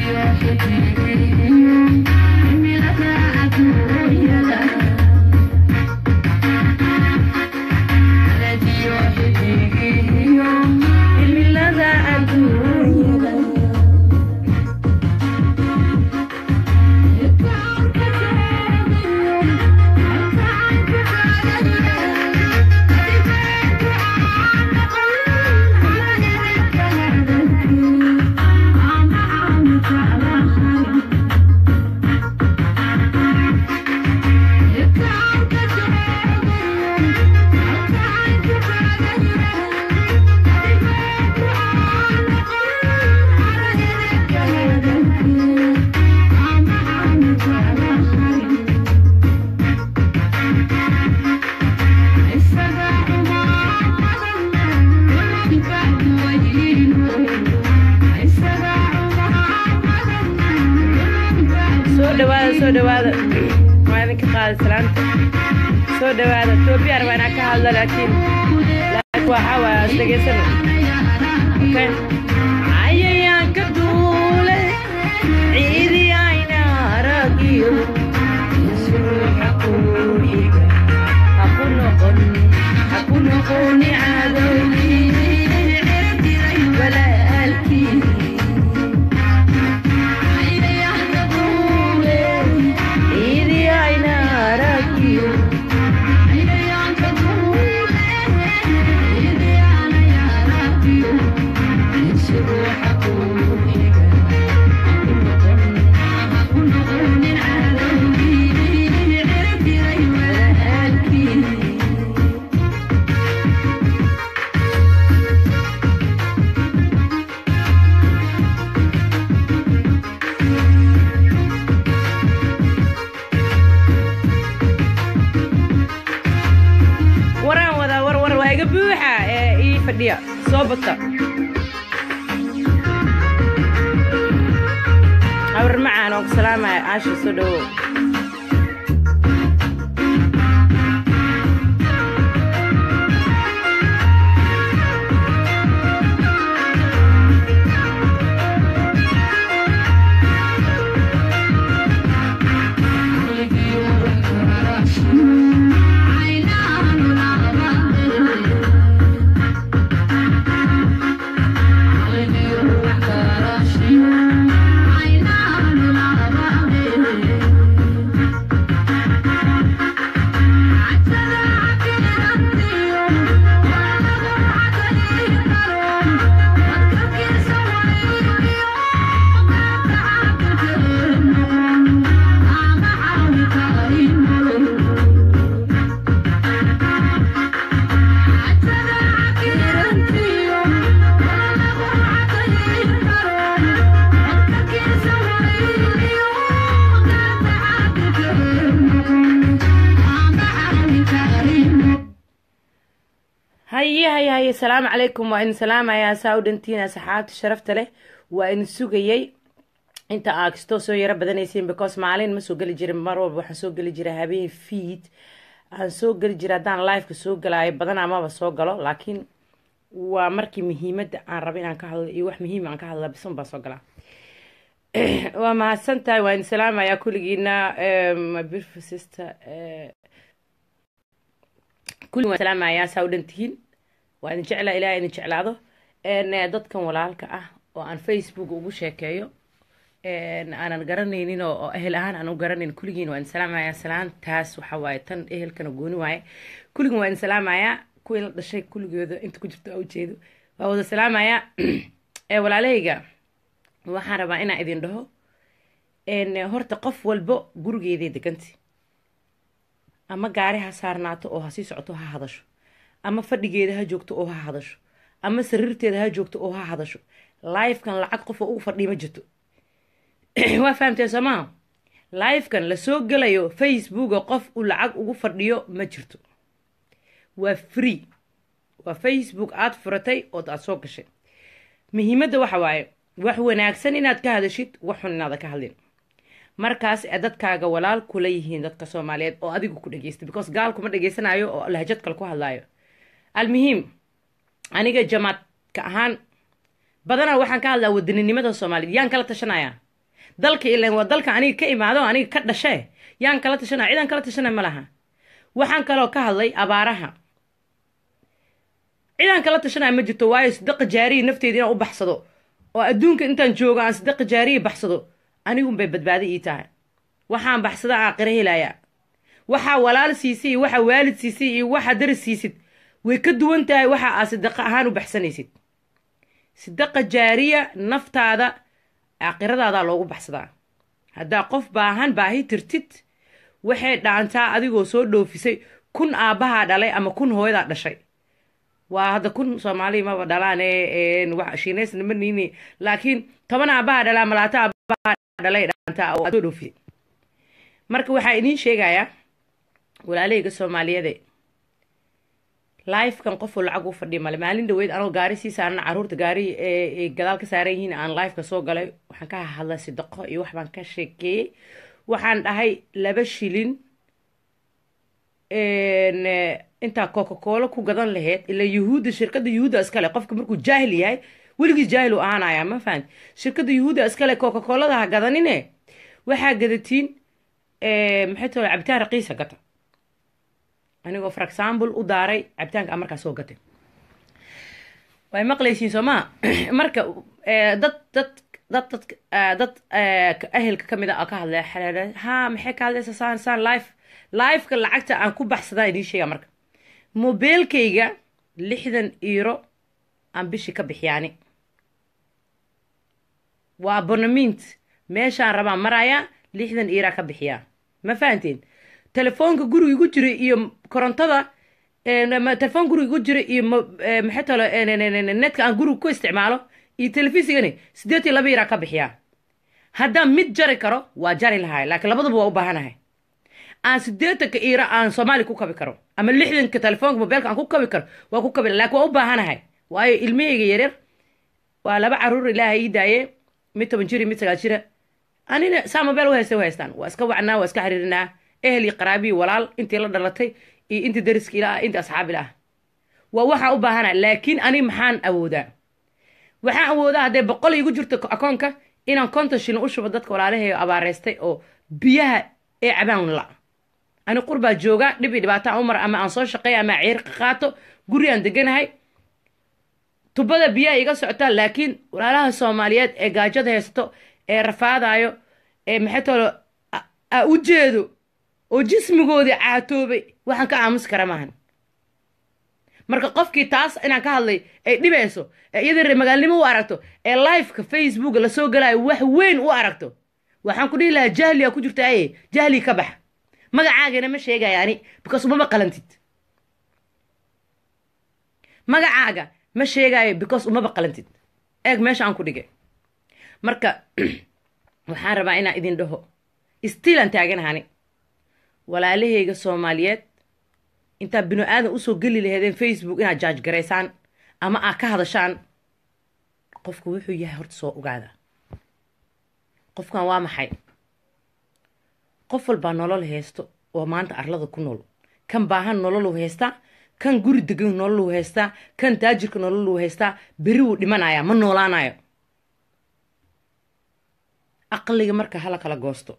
soo dhawaada soo dhawaada waa idinka qaaday salaanta soo dhawaada toobiyaan waa inaan ka hadla laakiin laakiin waxaa waaya is dhegaysana okay cayayaanka duule ciidii ayna aragiyo suuxa kuuxiga haku noqon haku noqoni cadowgii walaalkii ciidii ayna aragiyo waraan wadaa war war waa iga buuxa ee ii fadhiya soo bata awr macaan oo ku salaamaya caasha soo dhawow haye haye haye salaamu calaykum waa idin salaamayaa saa u dhantiin asxaabta sharafta leh waa idin sugayey inta aa kastoo soo yaro badanaysiin because maalin ma soo geli jirin mar walba waxaan soo geli jira habeen fiid aan soo geli jira haddaan liveka soo galaayo badan amaba soo galo laakiin waa markii muhiimadda aan rabo inaan ka hadlo iyo wax muhiim aan ka hadla bisan baan soo galaa waa mahadsan tahay waa idin salaamayaa kulligiina my beautiful sister kulli waan salaamayaa saa u dhantihiin waa idin jeclaa ilaahay idin jeclaado dadkan walaalka ah oo aan facebook ugu sheekeeyo aanan garanaynin oo ehel ahaan aan u garanayn kulligiin waa idin salaamayaa salaantaas waxa waaye tan ehelkana gooni waaye kulligiin waa idin salaamayaa kuwii la dhashay kulligooda inta ku jirto aa ujeedo waa wada salaamayaa walaalahayga waxaan rabaa inaan idin dhaho horta qof walbo gurigeeday deganti ama gaari ha saarnaato oo ha sii socoto ha hadasho ama fadhigeeda ha joogto oo ha hadasho ama sariirteeda ha joogto oo ha hadasho lifekan lacag qof oo ugu fadhiya ma jirto waa fahamteen soo maha lifekan lasoo gelayo facebooka qof uu lacag ugu fadhiyo ma jirto waa free waa facebook aada furatay ood aada soo gashay muhiimadda waxa waaye wax wanaagsan inaad ka hadashid wax xun inaada ka hadlin markaas ee dadkaaga walaal kula yihiin dadka soomaaliyeed oo adigu ku dhegeysta because gaalkuma dhegeysanayo oo lahjad kale ku hadlaayo almuhiim aniga jamaadka ahaan badanaa waxaan ka hadlaa wadaninimada soomaaliyeed yaan kala tashanaya dalka ilan waa dalka aniga ka imaado aniga ka dhashee yaan kala tashanaya cidaan kala tashanaya ma laha waxaan kaloo ka hadlay abaaraha cidaan kala tashanaya ma jirto waayo sadaqa jaariya nafteeda inaan u baxsado oo adduunka intaan joogo aan sadaqa jaariya baxsado anigunbay badbaado ii tahay waxaan baxsada aaqiro helayaa waxaa walaal siisay iyo waxaa waalid siisay iyo waxaa daris siisid way ka duwan tahay waxa aad sadaqa ahaan u baxsanaysid sadaqa jaariya naftaada aakhiradaada loogu baxsadaa haddaa qof baahan baahi tirtid waxay dhaantaa adigoo soo dhoofisay kun aabbahaa dhalay ama kun hooyadaa dhashay waa hadda kun soomaaliya maba dhalaane shiinaysna ma niini laakiin toban aabbahaa dhalaa malaata aabbahaa dhalay dhaantaa oo soo dhoofisay marka waxaa idiin sheegayaa walaalahayga soomaaliyeede lifekan qofuu lacag u fadhiya male maalin dhaweyd anoo gaari sii saarana caruurta gaari ee gadaal ka saaran yihiin aan lifeka soo galay waxaan ka hadlay sidaqo iyo wax baan ka sheekeeyey waxaan dhahay laba shilin intaa coca cola ku gadan laheyd ilaa yuhuudda shirkadda yuhuudda iskale qofka markuu jaahil yahay weligiis jaahil u ahaanaya ma fahamti shirkadda yuhuudda iskale coca colada ha gadanine waxaa gadatiin maxay tole cabitaan raqiisa gata anigoo for example u daaray cabitaanka a markaa soo gatay way maqlaysiin soo maa marka dad dad dad dad dad ahelka ka mid a ka hadlaya xaleela ha maxay ka hadlaysa saan saan life lifeka lacagta aan ku baxsadaa idiin sheega marka mobeelkayga lixdan euro aan bishii ka bixiyaani waa abonament meeshaan rabaa marayaa lixdan eura ka bixiyaa ma fahanteen telefoonka guriga igu jira iyo korontada telefoon guriga igu jira iyo maxay talo netka aan guriga ku isticmaalo iyo telefisigani siddeed iyo laba yaraa ka bixiyaa haddaan mid jari karo waa jari lahay laakiin labadaba waa u baahanahay aan siddeetanka iira aan soomaali ku kabi karo ama lixdanka telefoonka mobeelka aan ku kabi karo waa ku kabi lakin waa u baahanahay waayo ilmahayga yaryar waa laba caruur ilaaha ii daaye mid toban jir iyo mid sagaal jira anina saa mobeel u haysta u haystaan waa iska wacnaa waa iska xiriirinaa ehel iyo qaraabiyi walaal intii la dhalatay iyo intii dariska ila ah intii asxaab ila ah waa waxaan u baahana laakiin ani maxaan awoodaa waxaan awoodaa hadday boqol igu jirto akoonka inaan konton shilin u shubo dadka walaalaheega abaareystay oo biyaha ee cabaan la ani qurbaa jooga dhib iyo dhibaato aan u mara ama aan soo shaqeeya ama ciirqa qaato guri aan deganahay tubada biyaha iga socotaa laakiin walaalaha soomaaliyeed ee gaajada haysato ee rafaadayo ee maxay tolo a u jeedo oo jismigoodii caatoobay waxaan ka aamusi kara maahan marka qofkii taas inaan ka hadlay ay dhibayso ee iyadii ree magaalnimo u aragto ee liveka facebook lasoo galayo wax weyn u aragto waxaan ku dhihi lahaa jahliga ku jirta aye jahli ka bax magacaagana ma sheegaya ani because umama qalantid magacaaga ma sheegayo because umaba qalantid eeg meesha aan ku dhigay marka waxaan rabaa inaan idin dhaho stiilan taaganahani walaalahayga soomaaliyeed intaad binu aadan usoo geli laheedeen facebook inaad jaaj garaysaan ama aad ka hadashaan qofku wuxuu yahay horta soo ogaada qofkan waa maxay qof walbaa nolol haysto oo maanta arlada ku nool kan baahan nololu haystaa kan guri degan nololu haystaa kan taajirka nololu haystaa beri wuu dhimanayaa ma noolaanayo aqliga marka hala kala goosto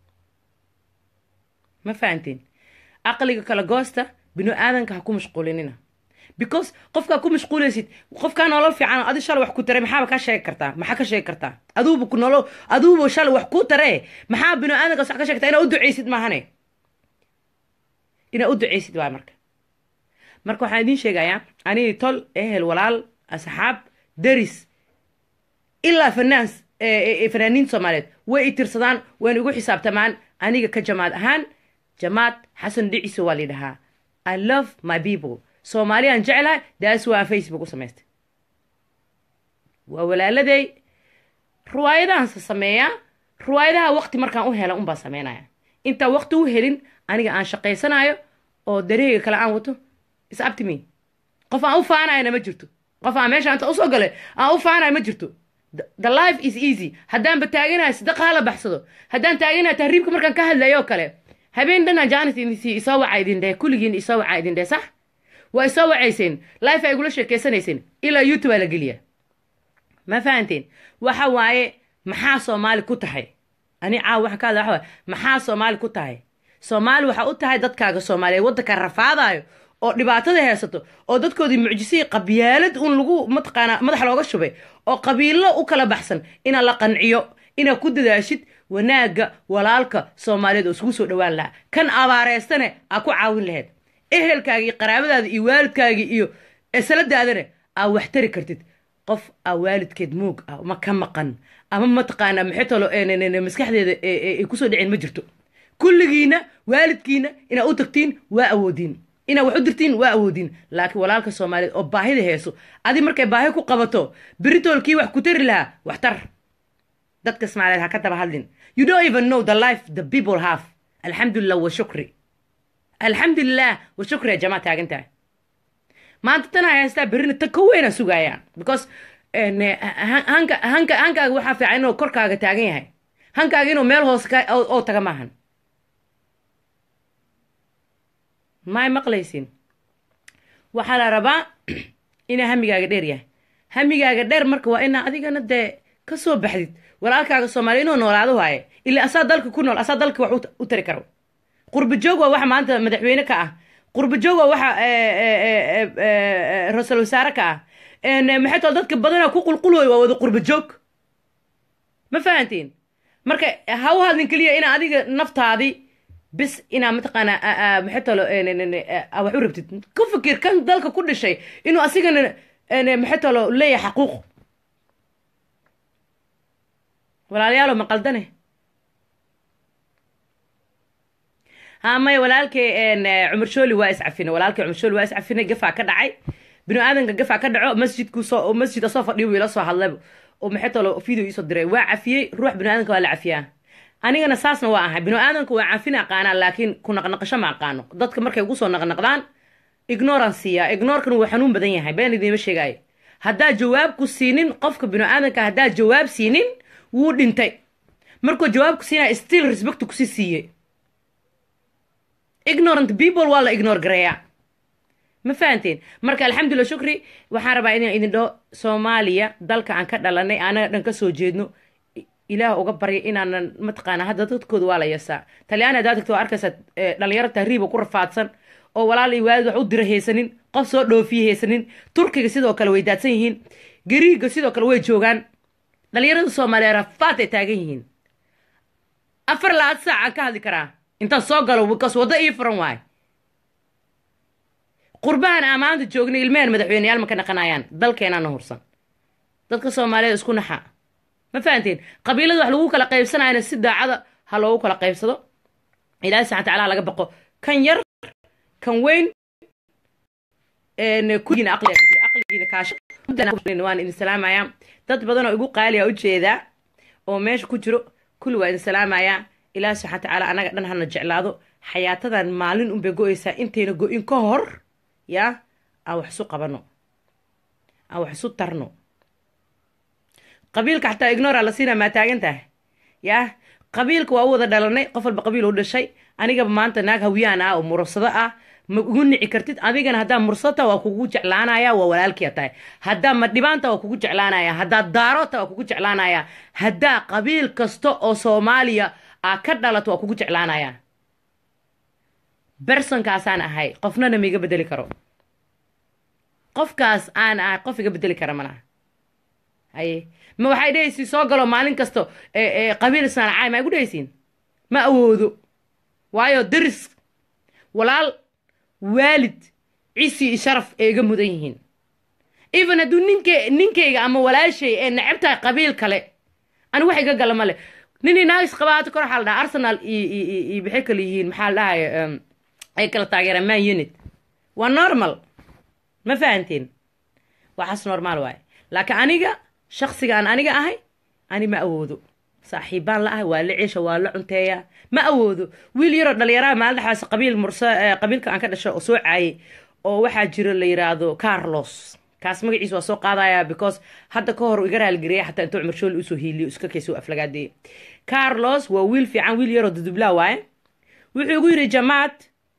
ma fahanteen aqliga kala goosta binu aadanka ha ku mashquulinina because qofkaa ku mashquulaysid qofkaa nolol fiican adi shalay wax ku taray maxaaba ka sheegi kartaa maxaa ka sheegi kartaa aduuba ku nolol aduuba shalay wax ku taree maxaa binu aadankaas wax ka sheegtaa inaa u ducaysid maahane inaa u ducaysid waay marka marka waxaan idiin sheegayaa anigi tol ehel walaal asxaab deris ilaa fanaan fanaaniinta soomaaliyeed way i tirsadaan wayna igu xisaabtamaan aniga ka jamaad ahaan jamaad xasan dhiciso waa lidhahaa i love my people soomaaliyaan jeclahay daas waa facebook u samaystay waa walaaladay ruwaayadahanse sameeyaa ruwaayadaha waqti markaan u hela unbaan sameynaya intaan waqti u helin aniga aan shaqaysanayo oo dareega kale aan wato is up to me qof aan u faanayana ma jirto qof aan meesha inta usoo galay aan u faanayo ma jirto the life is easy haddaanba taaganahay sadaqa hala baxsado haddaan taaganahay tahriibka markaan ka hadlayo oo kale habeen dhanaa jaanis idinsi isoo waca idin dheh kulligiin isoo waca idin dheh sax waa isoo wacayseen life ay igula sheekeysanayseen ilaa youtube aa la geliya ma fahanteen waxa waaye maxaa soomaali ku tahay ani caawa waxaan ka hadla waxa waay maxaa soomaali ku tahay soomaali waxaa u tahay dadkaaga soomaaliyeed waddanka rafaadayo oo dhibaatada haysato oo dadkoodii mucjisihii qabyaalad un lagu mataqaanaa madax looga shubay oo qabiilo u kala baxsan inaa la qanciyo inaad ku dadaashid wanaagga walaalka soomaaliyeed oo isugu soo dhowaan lahaa kan abaareystane aa ku caawin lahayd ehelkaaga iyo qaraabadaada iyo waalidkaaga iyo esaladaadana aa wax tari kartid qof aa waalidkeed moog ah ma ka maqan ama mataqaanaa maxay talo maskaxdeeda ay kusoo dhicin ma jirto kulligiina waalidkiina inaad u tagtiin waa awoodiin inaad wax u dirtiin waa awoodiin laakiin walaalka soomaaliyeed oo baahida heeso adi markay baahi ku qabato beritoolkii wax ku tari lahaa wax tar dadka soomaaliyeed ha ka daba hadlin you don't even know the life the people have alxamdulilah wa shukri alxamdulilah wa shukri ya jamaa taagan tahay maanta tan ay haystaa berrina tan ka weynaa sugaayaan because hanka hanka hankaaga waxaa fiican inuu korkaaga taagan yahay hankaaga inuu meel hoose ka oo taga maahan maay maqlaysin waxaa la rabaa inaa hamigaaga dheer yahay hamigaaga dheer marka waa inaa adigana dee ka soo baxdid walaalkaaga soomaaliya inuu noolaado waaye ilaa asaa dalka ku nool asaa dalka wax u tari karo qurba joog waa waxa maanta madaxweyne ka ah qurba joog waa waxa ra-iisul wasaare ka ah maxay tol dadka badanaa ku qulqulooyo waa wada qurba joog ma fahantiin marka ha u hadlin keliya inaa adiga naftaadii bis inaa mataqaanaa maxay tolo wax u rabtid ku fikir kan dalka ku dhishay inuu asigana maxay tolo leeyahay xaquuq walaalayaalo ma qaldane ha maya walaalkay cumar shooli waa iscafine walaalkay cumar shooli waa iscafine gafaa ka dhacay binu aadanka gafaa ka dhaco masjidku soo masjid asoo fadhiyo wiila soo hadlay oo maxay tolo video iisoo diray waa cafiyey ruux binu aadanka waa la cafiyaa anigana saasna waa ahay binu aadanka waa cafin aqaanaa laakiin ku naqnaqasho ma aqaano dadka markay ugu soo naqnaqdaan ignoransiya ignoorkan wuu xanuun badan yahay been idiima sheegaayo haddaa jawaabku siinin qofka binu aadanka haddaa jawaab siinin wuu dhintay markuu jawaabku siinaya still respect kusii siiyey ignorant people waa la ignore gareeyaa ma fahanteen marka alxamdulillah shukri waxaan rabaa inaan idin dhaho soomaaliya dalka aan ka dhalanay anaga dhan ka soo jeedno ilaah uga barya inaanan mataqaana hadda dadkooda waa la yasaa talyaani haddaa tagto waa arkaysaa dhalinyaro tahriiba ku rafaadsan oo walaal iyo waalid wax u dira haysanin qof soo dhoofiye haysanin turkiga sidoo kale way daadsan yihiin gariiga sidoo kale way joogaan dhalinyarada soomaaliya rafaad ay taagan yihiin afar laad saac aan ka hadli karaa intaan soo galo bikaas waddo ii furan waay qurbahan aan maanta joognay ilmehen madaxweyneyaal ma ka naqanayaan dalkeenaana hursan dadka soomaaliyeed isku naxa ma fahanteen qabiilada wax lagu kala qaybsanayana si daacada ha loogu kala qaybsado ilaahi subxana tacaala laga baqo kan yar kan weyn kugiina aqliga jira aqligiina kaasho waan idin salaamayaa dad badan oo igu qaaliya ujeedaa oo meesha ku jiro kulli waa idin salaamayaa ilaahi subxana tacaala anaga dhan hana jeclaado xayaatadan maalin unbay go-aysaa intayna go-in ka hor yaa aan wax isu qabano aan wax isu tarno qabiilka xataa ignora la siina maa taagan tahay yaa qabiilka waa u wada dhalanay qof walba qabiil u dhashay anigaba maanta naag hawiyaan ah oo mursado ah ma ugu nici kartid adigana haddaa mursata waa kugu jeclaanaya waa walaalkiya tahay haddaa madhibaanta waa kugu jeclaanaya haddaa daarota waa kugu jeclaanaya haddaa qabiil kasta oo soomaaliya aa ka dhalato waa kugu jeclaanaya bersonkaasaan ahay qofnana maiga bedeli karo qofkaas aan ahay qof iga bedeli kara malaha haye ma waxay dhehaysiin soo galo maalin kasto qabiil isnaanacay ma igu dhehaysiin ma awoodo waayo daris walaal waalid cisi iyo sharaf ay iga mudan yihiin even hadduu ninke ninkayga ama walaashay ee necab tahay qabiil kale ani wax iga gala male ninii naagis qabaato kor waxaa la dhaha arsenal iyo maxay kale yihiin maxaa la dhahay ay kala taageeraan man unit waa normal ma fahanteen waxaas normaal waaye laakiin aniga shaksiga aan aniga ahay ani ma awoodo saaxiibbaan la ahay waa la ceesha waa la cunteeyaa ma awoodo wiil yaroo dhalinyaraha maalin dhexaas qabiil mursa qabiilka aan ka dhasho oo soo caayay oo waxaa jiro la yiraahdo carlos kaas magaciisa waa soo qaadaya because hadda ka hor iga raalgariya xataa intuu cumar shooli usoo hiiliyo iska kaysoo aflagaadeeye carlos waa wiil fiican wiil yaroo dudublaa waaye wuxuu igu yidhi jamaad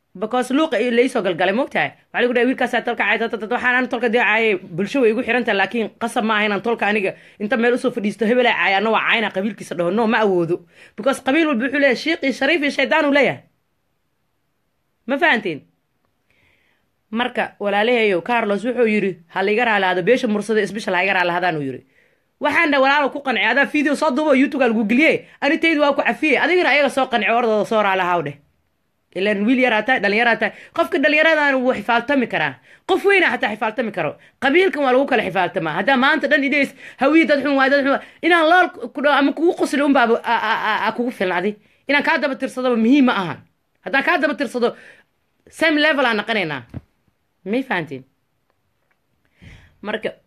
because luuqa laisoo galgalay mogtahay waxaa lagu dhahay wiilkaasaa tolka cay waxaan an tolka dee caayay bulsho way igu xirantahay laakiin qasab ma aha inaan tolka aniga inta meel usoo fadhiisto hebelaa caaya anna waa cayna qabiilkiisa dhaho no ma awoodo because qabiil walba wuxuu leeyahay shiiq iyo shariif iyo shaydaan uu leeyahay ma fahanteen marka walaalaheeyo carlos wuxuu yidhi ha laiga raalaado beesha mursada isbishal ha iga raalahadaan uu yidhi waxaan dha walaalo ku qancay adaa video soo duubo youtube aa lagu geliye anitaydu waa ku cafiyey adigana ayaga soo qanci ordooda soo raalahaw dheh ilan wiil yaraa tahay dhallinyaraa tahay qofka dhallinyaradan wuu xifaaltami karaa qof weyna xataa xifaaltami karo qabiilkan waa lagu kala xifaaltamaa haddaa maanta dhan idhays hawiye dad xun waay dad xun inaan lool ku dhaho ama kugu qosli unbaaba a kugu filnadi inaan kaa daba tirsadoba muhiim ma ahan haddaan kaa daba tirsado same level aan naqanaynaa may fahantiin marka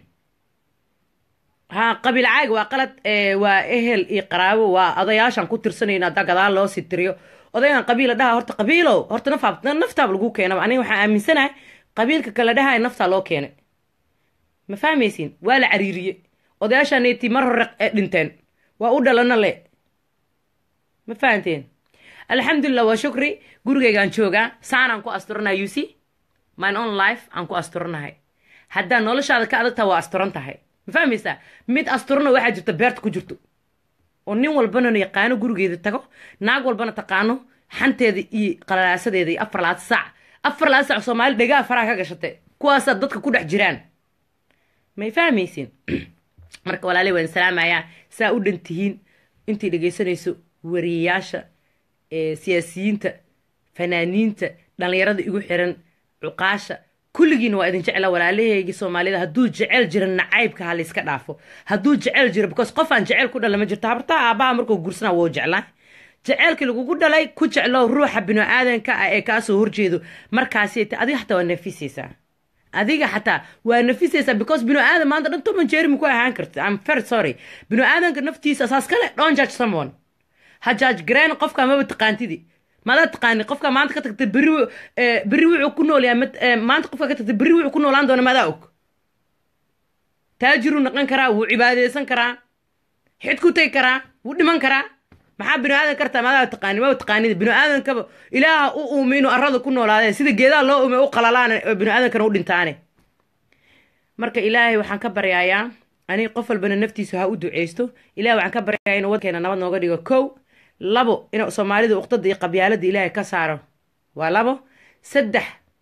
ha qabiil caag waa qalad waa ehel iyo qaraabo waa odayaashaan ku tirsanayna haddaa gadaal loo sii tiriyo odayan qabiila dhaha horta qabiilow horta nafaab naftaaba lagu keenaba aniga waxaan aaminsanahay qabiilka kale dhahaya naftaa loo keenay ma fahmaysiin waa la cariiriye odayaashaaneti mar hore dhinteen waa u dhalana le ma fahanteen alxamdulilah waa shukri gurigaygaan joogaa saanaan ku asturanahay you see mine own life aan ku asturanahay haddaa noloshaada ka adagtaa waa asturan tahay ma fahmaysaa mid asturana waxaa jirta beerta ku jirto oo nin walbana yaqaano gurigeeda tago naag walbana taqaano xanteeda iyo qalalaasadeeda iyo afar labaatan saac afar labaatan saac soomaali dhegaha faraha ka gashate kuwaasaa dadka ku dhex jiraan may fahmaysiin marka walaaley waan salaamayaa saa u dhan tihiin intii dhegaysanayso wariyayaasha siyaasiyiinta fanaaniinta dhallinyarada igu xiran cuqaasha kulligiina waa idin jecla walaalaheygii soomaalida hadduu jecel jira nacaybka ha layska dhaafo hadduu jecel jiro because qof aan jecel ku dhala ma jirto habartaa aabbaha markuu gursana wou jeclaa jeceelkii lagugu dhalay ku jeclo ruuxa binu-aadanka ah ee kaasoo horjeedo markaasi adiga xataa waa nafisaysaa adiga xataa waa nafisaysaa because binu-aadan maanta dhan toban jeeri ma ku ahaan karta am very sorry binu-aadanka naftiisa saas kale don judge someone ha judge gareen qofka maba taqaantidi madaa taqaani qofka maanta ka tagta berri berri wuxuu ku nool yahay maanta qofka ka tagta berri wuxuu ku noolaan doona madaa og taajiruu naqan karaa wuu cibaadeysan karaa xid ku tegi karaa wuu dhiman karaa maxaa binu aadan kartaa madaa taqaani maba taqaanida binu aadankaba ilaaha u uumay inuu arrada ku noolaadeen sida geedaha loo uumay u qalalaan binu aadankana u dhintaane marka ilaahay waxaan ka baryayaa aniga qof walbana naftiisa ha u duceysto ilahay waxaan ka baryayaa inuu wadkeena nabad nooga dhigo kow labo inuu soomaalida uqdada iyo qabyaalada ilaahay ka saaro waa labo saddex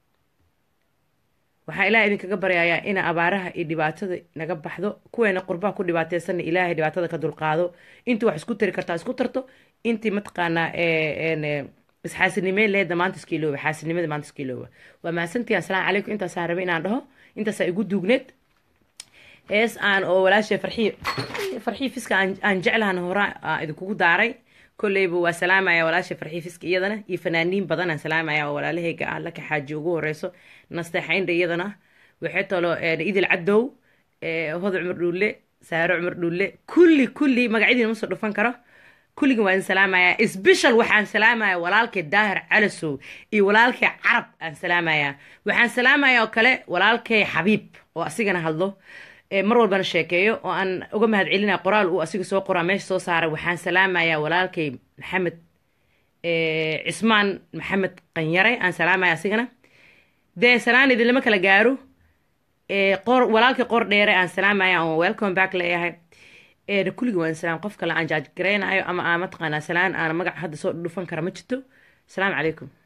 waxaa ilahay idinkaga baryayaa ina abaaraha iyo dhibaatada naga baxdo kuweena qurbaha ku dhibaateysanna ilaahay dhibaatada ka dulqaado intii wax isku tari kartaa isku tarto intii mataqaanaa isxaasinimeyn leeda maanta iskiilooba xaasinimada maanta iskiilooba waa mahadsantii asalaamu calaykum intaasaa rabay inaan dhaho intaasaa igu duugneed hees aan oo walaashay farxii farxii fiska aan jeclahan hora idinkugu daaray kolleyba waa salaamaya walaasha farxii fiska iyadana iyo fanaaniin badan aan salaamaya oo walaalahayga ah laka xaaji ugu horeyso nasteexaynda iyadana waxay talo idil cadow hodo cumar dhuulle saaro cumar dhuulle kulli kulli magacyadiina ma soo dhufan karo kulligin waa idin salaamayaa sbeshal waxaan salaamayaa walaalkay daahir calasow iyo walaalkay carab aan salaamayaa waxaan salaamayaa oo kale walaalkay xabiib oo asigana hadlo mar walbana sheekeeyo oo aan uga mahad celinaya qoraal uu asiga soo qoraa meesha soo saaray waxaan salaamayaa walaalkay maxamed cismaan maxamed qanyare aan salaamaya asigana dee salaan idinlama kala gaaro qor walaalkay qor dheere aan salaamaya oo welcome back leeyahay kulligii waan salaam qof kale aan jaaj garaynayo ama aan mataqaanaa salaan aan magac hadda soo dhufan kara ma jirto asalaamu calaykum